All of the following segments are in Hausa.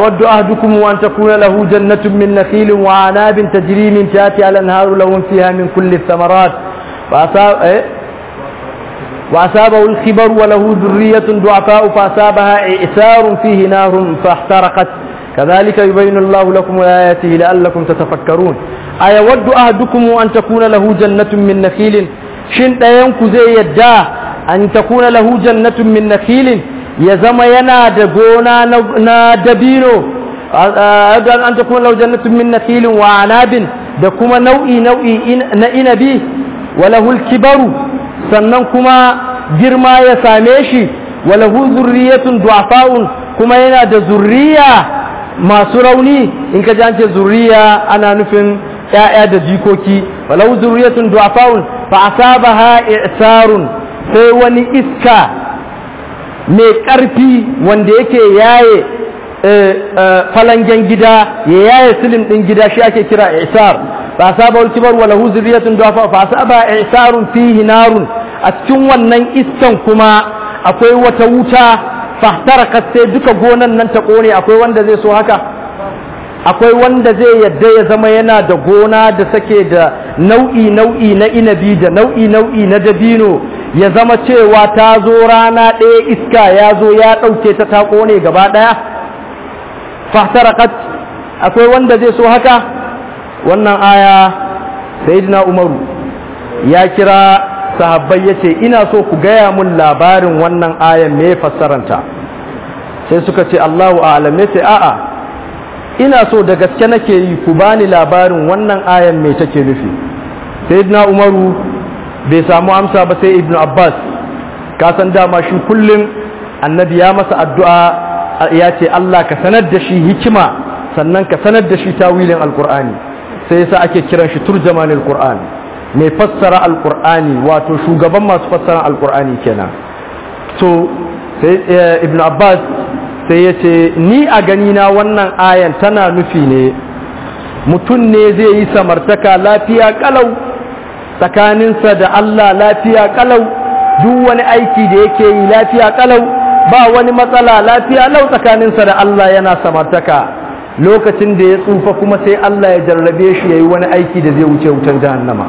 أيود أحدكم أن تكون له جنة من نخيل وعناب تجري من تحتها الأنهار لهم فيها من كل الثمرات فأصاب إيه؟ وأصابه الخبر وله ذرية ضعفاء فأصابها إعسار فيه نار فاحترقت كذلك يبين الله لكم آياته لعلكم تتفكرون أيود أحدكم أن تكون له جنة من نخيل شن ɗayanku zai yadda an takuna lahu jannatun min nakhilin ya zama yana da gona na dabino an takuna lahu jannatun min nakhilin wa anabin da kuma nau'i nau'i na inabi wa lahul kibaru sannan kuma girma ya same shi wa lahu zurriyatun du'afa'un kuma yana da zurriya masu rauni in ka ji an ce zurriya ana nufin ‘ya'ya da jikoki walau zurriyatun du'afa'un fa asabaha i'sarun sai wani iska mai ƙarfi wanda yake yaye falangen gida ya yaye silin ɗin gida shi ake kira i'sar fa asaba al-kibar wa lahu zurriyatun du'afa fa asaba i'sarun fihi narun a cikin wannan iskan kuma akwai wata wuta fahtarakat sai duka gonan nan ta kone akwai wanda zai so haka akwai wanda zai yadda ya zama yana da gona da sake da nau'i nau'i na inabi da nau'i nau'i na dabino ya zama cewa ta zo rana ɗaya iska ya zo ya ɗauke ta ta kone gaba ɗaya fahtarakat akwai wanda zai so haka wannan aya sayyidina umaru ya kira sahabbai ya ce ina so ku gaya mun labarin wannan ayan me fassaranta sai suka ce Allahu a'lam ne sai a'a ina so da gaske nake yi ku bani labarin wannan ayan me take nufi sayyidina Umaru bai samu amsa ba sai Ibn Abbas ka san dama shi kullum annabi ya masa addu'a ya ce Allah ka sanar da shi hikima sannan ka sanar da shi tawilin alqur'ani sai yasa ake kiran shi turjamanil qur'ani mai fassara alkur'ani wato shugaban masu fassara alkur'ani kenan to sai ibn abbas sai ya ce ni a gani na wannan ayan tana nufi ne mutum ne zai yi samartaka lafiya kalau tsakaninsa da allah lafiya kalau duk wani aiki da yake yi lafiya kalau ba wani matsala lafiya lau tsakaninsa da allah yana samartaka lokacin da ya tsufa kuma sai allah ya jarrabe shi ya yi wani aiki da zai wuce wutan jahannama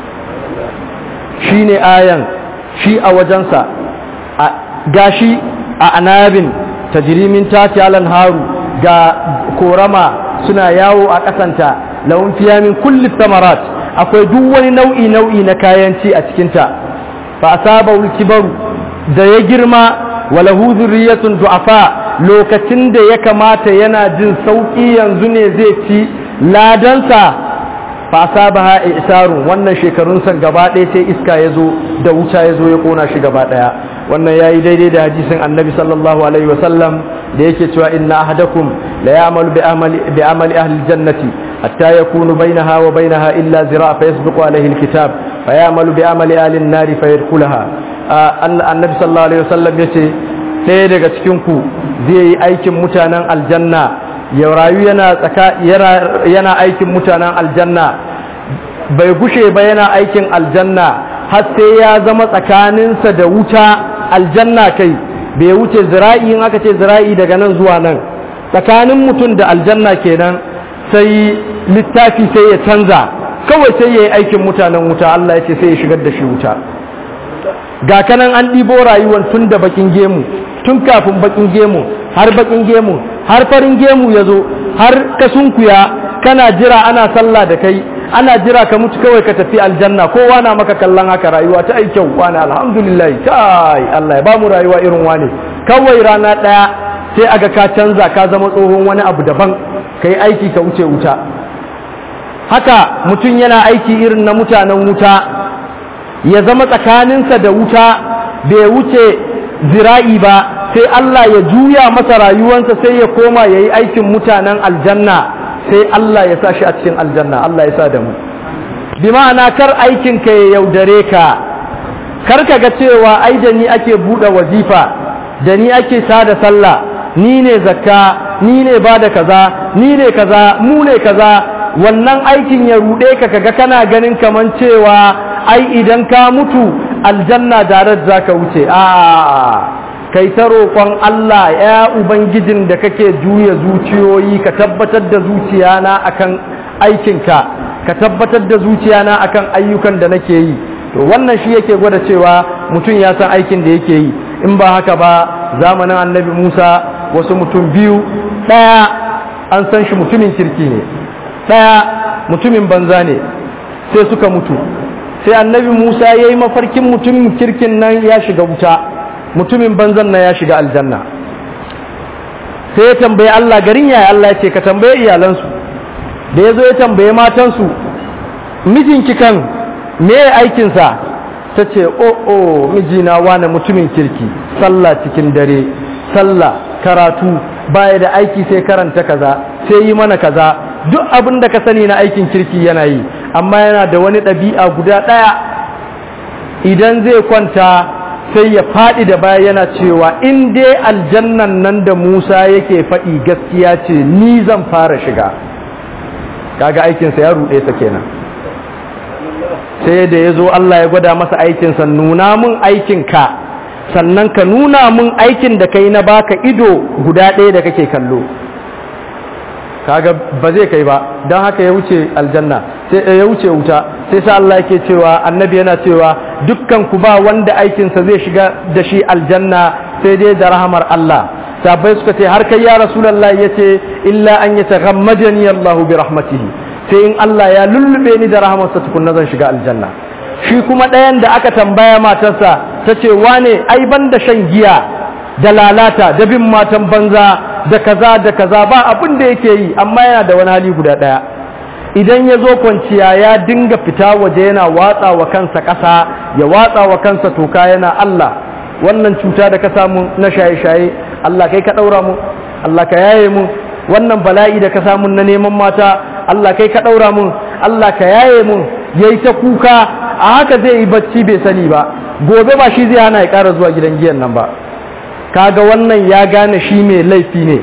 shi ne ayan shi a wajensa gashi a anabin tajirimin tati alan haru ga korama suna yawo a ƙasanta laun fiyamin kulli samarat akwai duk wani nau'i nau'i na kayan ci a cikinta fa asaba kibaru da ya girma walahu zurriyatun du'afa lokacin da ya kamata yana jin sauki yanzu ne zai ci ladansa fa asabaha isarun wannan shekarun san gaba ɗaya sai iska ya zo da wuta ya zo ya kona shi gaba ɗaya wannan yayi daidai da hadisin annabi sallallahu alaihi wasallam da yake cewa inna ahadakum la ya'malu bi amali bi amali ahli aljannati hatta yakunu bainaha wa bainaha illa zira' fa yasbiqu alaihi alkitab fa ya'malu bi amali ahli an-nari fa yadkhulaha annabi sallallahu alaihi wasallam yace ɗaya daga cikin ku zai yi aikin mutanen aljanna ya rayu yana tsaka yana aikin mutanen aljanna bai gushe ba yana aikin aljanna har sai ya zama tsakaninsa da wuta aljanna kai bai wuce zira'i in aka ce zira'i daga nan zuwa nan tsakanin mutum da aljanna kenan sai littafi sai ya canza kawai sai ya yi aikin mutanen wuta Allah ya ce sai ya shigar da shi wuta ga kanan an ɗibo rayuwar tun da bakin gemu tun kafin bakin gemu har bakin gemu har farin gemu ya zo har ka sunkuya kana jira ana sallah da kai ana jira ka mutu kawai ka tafi aljanna kowa na maka kallon haka rayuwa ta ai kyau wani alhamdulillah kai Allah ya ba mu rayuwa irin wani kawai rana ɗaya sai aga ka canza ka zama tsohon wani abu daban ka yi aiki ka wuce wuta haka mutum yana aiki irin na mutanen wuta ya zama tsakaninsa da wuta bai wuce zira'i ba sai Allah ya juya masa rayuwansa sai ya koma ya yi aikin mutanen aljanna sai Allah ya sa shi a cikin aljanna Allah ya sa da mu bi ma'ana kar aikinka ya yaudare ka kar ka ga cewa ai da ni ake buɗe wazifa da ni ake sada sallah ni ne zakka ni ne ba da kaza ni ne kaza mu ne kaza wannan aikin ya ruɗe ka kaga kana ganin kaman cewa ai idan ka mutu aljanna darar za ka wuce a kai ta roƙon Allah ya ubangijin da kake juya zuciyoyi ka tabbatar da zuciyana akan aikinka ka tabbatar da zuciyana akan ayyukan da nake yi to wannan shi yake gwada cewa mutum ya san aikin da yake yi in ba haka ba zamanin annabi Musa wasu mutum biyu ɗaya an san shi mutumin kirki ne ɗaya mutumin banza ne sai suka mutu sai annabi Musa ya yi mafarkin mutumin kirkin nan ya shiga wuta mutumin banzan nan ya shiga aljanna sai ya tambaye Allah garin yaya Allah ya ce ka tambaye iyalansu da ya zo ya tambaye matansu mijinki kan me aikinsa ta ce o o mijina wane mutumin kirki sallah cikin dare sallah karatu baya da aiki sai karanta kaza sai yi mana kaza duk abin da ka sani na aikin kirki yana yi amma yana da wani ɗabi'a guda ɗaya idan zai kwanta sai ya faɗi da baya yana cewa in dai aljannan nan da musa yake faɗi gaskiya ce ni zan fara shiga kaga aikinsa ya ruɗe sa kenan sai da ya zo Allah ya gwada masa aikinsa nuna mun aikinka sannan ka nuna mun aikin da kai na baka ido guda ɗaya da kake kallo kaga ba zai kai ba don haka ya wuce aljanna sai ya wuce wuta sai sa Allah yake cewa annabi yana cewa dukkan ku ba wanda aikinsa zai shiga da shi aljanna sai dai da rahamar Allah sabai suka ce har kai ya rasulullah yace illa an yataghammadani Allahu bi rahmatihi sai in Allah ya lullube ni da rahamarsa tukunna zan shiga aljanna shi kuma ɗayan da aka tambaya matarsa ta ce wane ai ban da shan giya da lalata da bin matan banza da kaza da kaza ba abin da yake yi amma yana da wani hali guda ɗaya idan ya zo kwanciya ya dinga fita waje yana watsa wa kansa ƙasa ya watsa wa kansa toka yana Allah wannan cuta da ka samu na shaye-shaye Allah kai ka ɗaura mu Allah ka yaye mu wannan bala'i da ka samu na neman mata Allah kai ka ɗaura mun Allah ka yaye mun ya yi ta kuka a haka zai yi bacci bai sani ba gobe ba shi zai hana ya ƙara zuwa gidan giyan nan ba kaga wannan ya gane shi mai laifi ne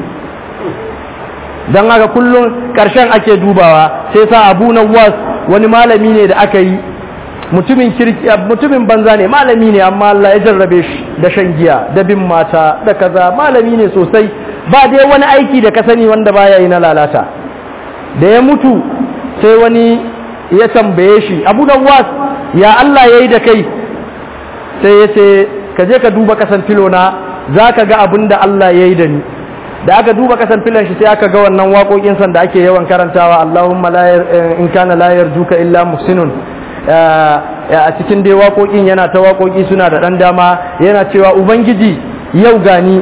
don haka kullum ƙarshen ake dubawa sai sa abu na was wani malami ne da aka yi mutumin kirki mutumin banza ne malami ne amma Allah ya jarrabe shi da shan giya da bin mata da kaza malami ne sosai ba dai wani aiki da ka sani wanda baya yi na lalata da ya mutu sai wani ya tambaye shi abu da was ya Allah ya yi da kai sai ya ce ka je ka duba kasan filona za ka ga abin da Allah ya yi da ni da aka duba kasan filon shi sai aka ga wannan waƙoƙin san da ake yawan karantawa Allahumma in kana la yarjuka illa muhsinun a cikin dai waƙoƙin yana ta waƙoƙi suna da ɗan dama yana cewa ubangiji yau gani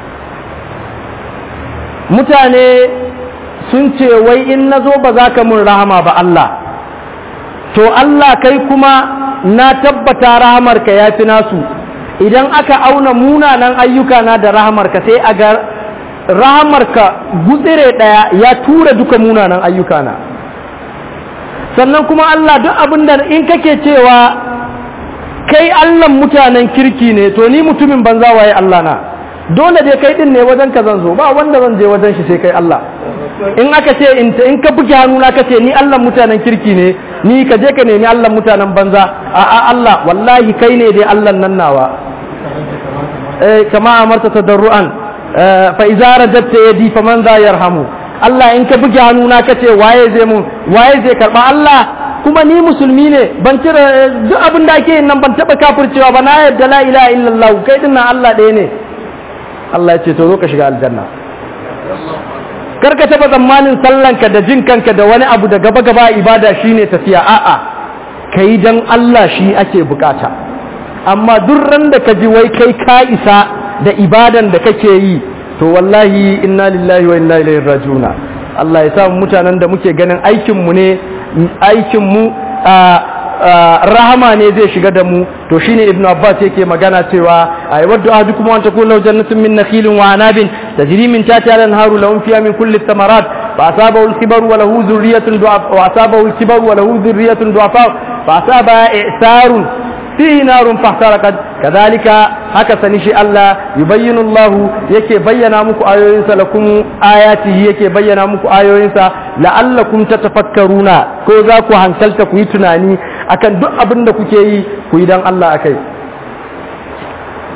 mutane sun ce wai in na zo ba za ka mun rahama ba Allah to Allah kai kuma na tabbata rahamarka ya fi nasu idan aka auna munanan ayyuka na da rahamarka sai a ga rahamarka gutsire ɗaya ya tura duka munanan ayyuka na sannan kuma Allah duk abin da in kake cewa kai Allah mutanen kirki ne to ni mutumin banza waye Allah na dole dai kai din ne wajen ka zan zo ba wanda zan je wajen shi sai kai Allah in aka ce in ka buge hannuna ka ce ni Allah mutanen kirki ne ni ka je ka nemi Allah mutanen banza a a Allah wallahi kai ne dai Allah nan nawa eh kama amarta tadarruan fa idza rajabta yadi faman za yarhamu Allah in ka buge hannuna ka ce waye zai mun waye zai karba Allah kuma ni musulmi ne ban cire duk abin da ake yin nan ban taba kafircewa ba na yadda la ilaha illallah kai din nan Allah ɗaya ne Allah ya ce to zo ka shiga aljanna kar ka taba tsammanin sallanka da jin kanka da wani abu da gaba gaba ibada shine tafiya a'a kai dan Allah shi ake bukata amma duk ran da ka ji wai kai ka isa da ibadan da kake yi to wallahi inna lillahi wa inna ilaihi rajiuna Allah ya sa mutanen da muke ganin aikin mu ne aikin mu rahama ne zai shiga da mu to shine ibnu abbas yake magana cewa ay waddu ahadukum an takuna jannatun min nakhilin wa anabin tajri min tahtiha al-anharu lahum fiha min kulli thamarat fa asabahu al-kibaru wa lahu dhurriyyatun du'afa wa asabahu al-kibaru wa lahu dhurriyyatun du'afa fa asaba i'sarun fihi narun fahtarakat kadhalika haka sani shi Allah yubayyinu Allah yake bayyana muku ayoyinsa lakum ayatihi yake bayyana muku ayoyinsa la'allakum tatafakkaruna ko za ku hankalta ku yi tunani akan duk abin da kuke yi ku yi dan Allah akai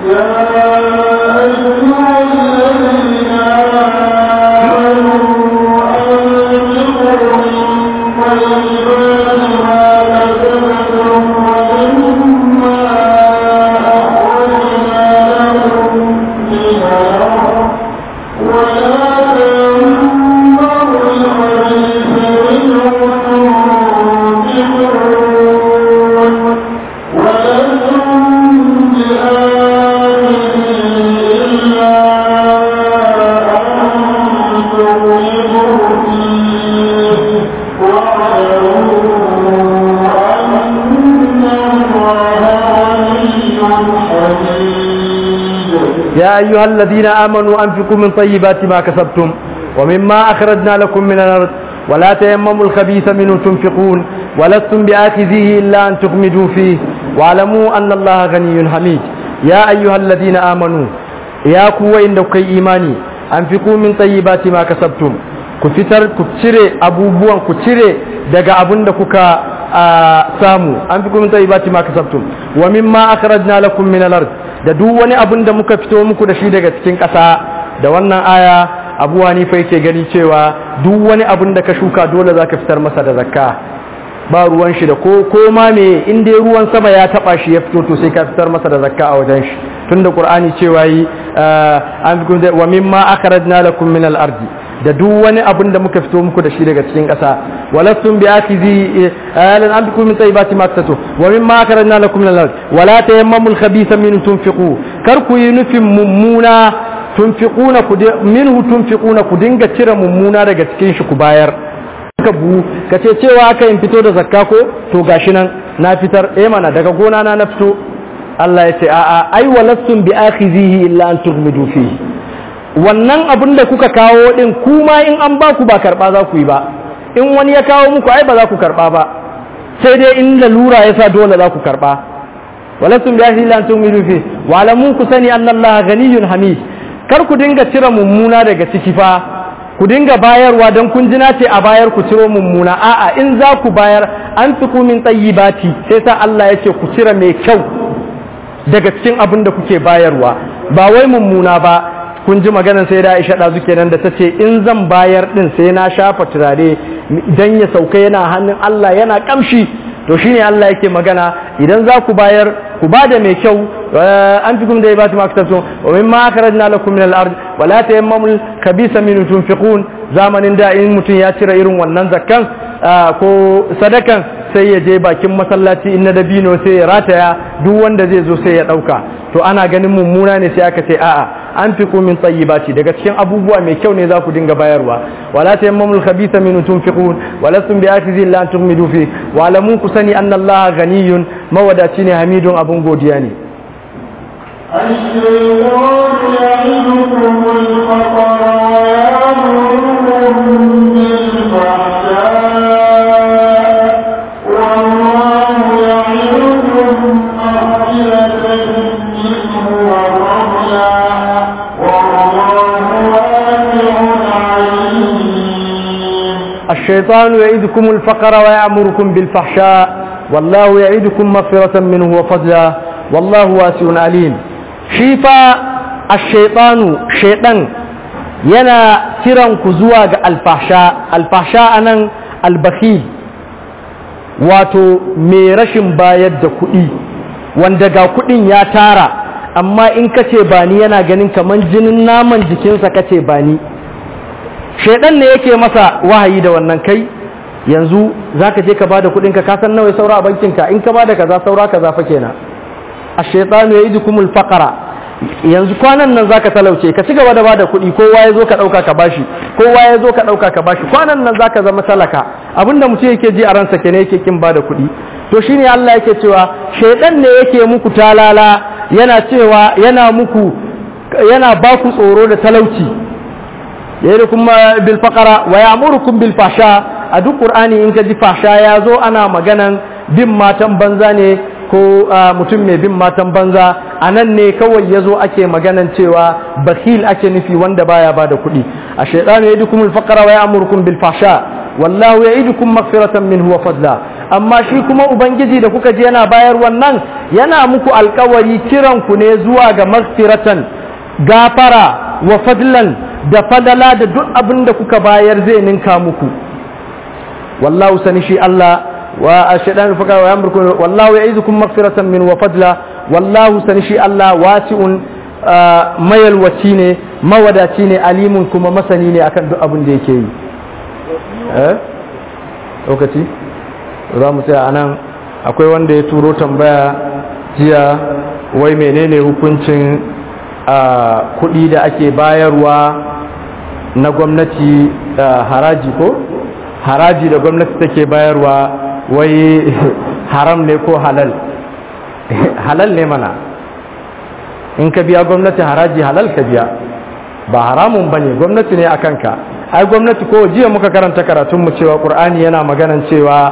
يا أيها الذين آمنوا أنفقوا من طيبات ما كسبتم ومما أخرجنا لكم من الأرض ولا تيمموا الخبيث منه تنفقون ولستم بآخذيه إلا أن تغمدوا فيه واعلموا أن الله غني حميد يا أيها الذين آمنوا يا قوة إنك إيماني أنفقوا من طيبات ما كسبتم كفتر كتشري أبوبوان كتشري daga abin da kuka samu an fi kuma tayyibati ma kasabtum wa mimma akhrajna lakum min al-ard da duk wani abin da muka fito muku da shi daga cikin ƙasa da wannan aya abu hanifa yake gani cewa duk wani abin da ka shuka dole za ka fitar masa da zakka ba ruwan shi da ko ko ma me in dai ruwan sama ya taba shi ya fito to sai ka fitar masa da zakka a wajen shi tunda qur'ani cewa yi an fi wa mimma akhrajna lakum min al-ardi da duk wani abin da muka fito muku da shi daga cikin ƙasa walastum bi akizi alan an bikum min tayyibati ma kasatu wa mimma akarna lakum min al-ard wala tayammamul khabitha min tunfiqu kar ku yi nufin mummuna tunfiquna ku minhu tunfiquna ku dinga cire mummuna daga cikin shi ku bayar ka bu ka ce cewa aka in fito da zakka ko to gashi nan na fitar eh mana daga gona na na fito Allah ya ce a'a ai walastum bi akhizihi illa an tughmidu fihi wannan abin da kuka kawo din kuma in an ba ku ba karba za ku yi ba in wani ya kawo muku ai ba za ku karba ba sai dai in lalura ya sa dole za ku karba walastum bi ahli lan tumidu fi wa alamun ku sani anna allaha ganiyyun hamid kar ku dinga cire mummuna daga ciki fa ku dinga bayarwa don kun jina ce a bayar ku ciro mummuna a'a in za ku bayar an fi min tayyibati sai sa Allah ya ce ku cire mai kyau daga cikin abin da kuke bayarwa ba wai mummuna ba kun ji maganar sai da Aisha ɗazu kenan da ta ce in zan bayar ɗin sai na shafa turare idan ya sauka yana hannun Allah yana kamshi to shine Allah yake magana idan za ku bayar ku ba da mai kyau an fi kuma da ya ba ta makasarsu wa min ma akhrajna lakum min al-ard wa la tayammamul khabisa min tunfiqun zamanin da in mutum ya cire irin wannan zakkan ko sadakan sai ya je bakin masallaci in na dabino sai ya rataya duk wanda zai zo sai ya dauka to ana ganin mummuna ne sai aka ce a'a an fi min tayyibati daga cikin abubuwa mai kyau ne za ku dinga bayarwa wala tayammamul khabitha min tunfiqun walastum bi akizi illa an tughmidu fi wa alamu ku sani anna allaha ghaniyun mawadaci ne hamidun abun godiya ne الشيطان يعدكم الفقر ويأمركم بالفحشاء والله يعدكم مغفرة منه وفضلا والله واسع عليم الشيطان يعيدكم الفقر ويأمركم بالفحشاء والله يعيدكم مغفرة منه وفضلا والله واسع عليم شيفا الشيطان شيطان yana kiran ku zuwa ga alfasha alfasha anan albakhil wato mai rashin bayar da kuɗi wanda ga kuɗin ya tara amma in kace ba ni yana ganin kaman jinin naman jikinsa kace ba ni shaidan ne yake masa wahayi da wannan kai yanzu zaka je ka bada kudin ka ka san nawa saura a bankin ka in ka bada kaza saura kaza fa kenan ash-shaytanu ya'idukumul faqra yanzu kwanan nan zaka talauce ka cigaba da bada kudi kowa ya zo ka dauka ka bashi kowa ya zo ka dauka ka bashi kwanan nan zaka zama talaka abinda mutum yake ji a ransa kenan yake kin bada kudi to shine Allah yake cewa shaidan ne yake muku talala yana cewa yana muku yana ba ku tsoro da talauci yayirukum bil faqara wa ya'murukum bil fahsha a duk qur'ani in ka ji fahsha ya zo ana maganan bin matan banza ne ko mutum mai bin matan banza a nan ne kawai ya zo ake maganan cewa bakhil ake nufi wanda baya ba da kuɗi a shaidanu yayidukum al faqara wa ya'murukum bil fahsha wallahu ya'idukum maghfiratan minhu wa fadla amma shi kuma ubangiji da kuka je yana bayar wannan yana muku alkawari kiran ku ne zuwa ga magfiratan gafara wa fadlan da fadala da duk abin da kuka bayar zai ninka muku wallahu sani shi Allah wa ashaidan fuka wa yamruku wallahu ya'izukum maghfiratan min wa fadla wallahu sani shi Allah wasi'un mayalwaci ne mawadaci ne alimun kuma masani ne akan duk abin da yake yi eh lokaci za mu tsaya anan akwai wanda ya turo tambaya jiya wai menene hukuncin kuɗi da ake bayarwa na gwamnati haraji ko haraji da gwamnati take bayarwa wai haram ne ko halal halal ne mana in ka biya gwamnati haraji halal ka biya ba haramun ba ne gwamnati ne a kanka ai gwamnati ko jiya muka karanta karatunmu cewa ƙur'ani yana maganan cewa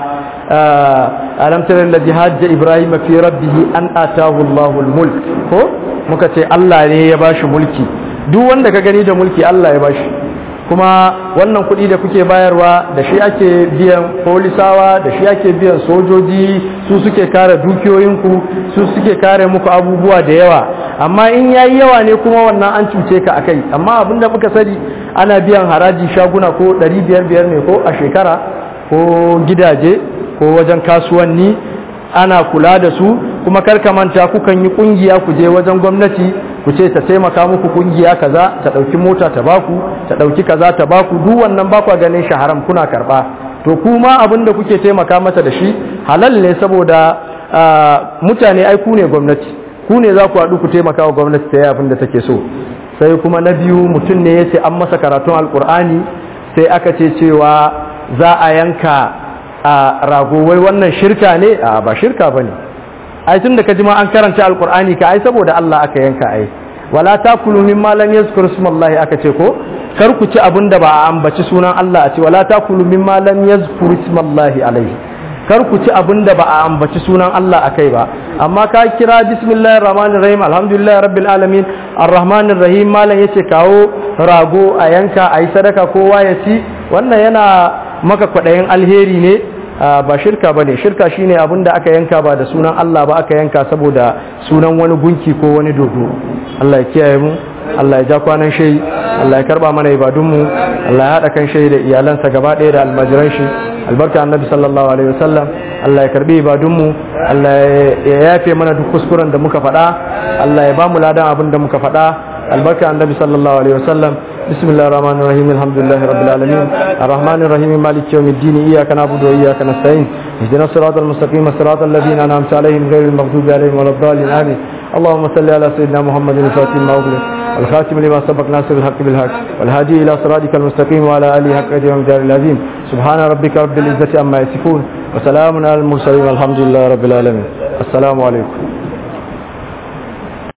alam tara alladhi hajja ibrahim fi rabbih an atahu Allahu mulk ko muka ce Allah ne ya bashi mulki duk wanda ka gani da mulki Allah ya bashi kuma wannan kuɗi da kuke bayarwa da shi ake biyan polisawa da shi ake biyan sojoji su suke kare dukiyoyinku su suke kare muku abubuwa da yawa amma in yayi yawa ne kuma wannan an cuce ka akai amma abinda muka sani ana biyan haraji shaguna ko 500 biyar ne ko a shekara ko gidaje ko wajen kasuwanni ana kula da su kuma karka manta kukan yi kungiya ku je wajen gwamnati ku ce ta taimaka muku kungiya kaza ta dauki mota ta baku ta dauki kaza ta baku duk wannan ba ku ganin shi haram kuna karba to kuma abin da kuke taimaka masa da shi halal ne saboda mutane ai ku ne gwamnati ku ne za ku haɗu ku taimaka wa gwamnati ta yi abin da take so sai kuma na biyu mutum ne ya ce an masa karatun alkur'ani sai aka ce cewa za a yanka a rago wai wannan shirka ne a ba shirka ba ne ai tun da ka ji ma an karanta alkur'ani ka ai saboda Allah aka yanka ai wala takulu mimma lam yazkur ismallahi aka ce ko kar ku ci abin da ba a ambaci sunan Allah a ce wala takulu mimma lam yazkur ismallahi alaihi kar ku ci abin da ba a ambaci sunan Allah akai ba amma ka kira bismillahir rahmanir rahim alhamdulillahi rabbil alamin arrahmanir rahim malam yace kawo rago a yanka ayi sadaka kowa ya ci wannan yana maka kwadayin alheri ne ba shirka ba ne shirka shine abin da aka yanka ba da sunan Allah ba aka yanka saboda sunan wani gunki ko wani dodo Allah ya kiyaye mu Allah ya ja kwanan shai Allah ya karba mana ibadunmu Allah ya haɗa kan shai da iyalansa gaba ɗaya da almajiran shi albarka annabi sallallahu alaihi wasallam Allah ya karbi ibadunmu Allah ya yafe mana duk kuskuren da muka faɗa Allah ya ba mu ladan abin da muka faɗa albarka annabi sallallahu alaihi wasallam بسم الله الرحمن الرحيم الحمد لله رب العالمين الرحمن الرحيم مالك يوم الدين إياك نعبد وإياك نستعين اهدنا الصراط المستقيم صراط الذين أنعمت عليهم غير المغضوب عليهم ولا الضالين آمين اللهم صل على سيدنا محمد الفاتح ما أغلق الخاتم لما سبق ناصر الحق بالحق والهادي إلى صراطك المستقيم وعلى آله حق أجر ومجار العظيم سبحان ربك رب العزة عما يصفون وسلام على المرسلين والحمد لله رب العالمين السلام عليكم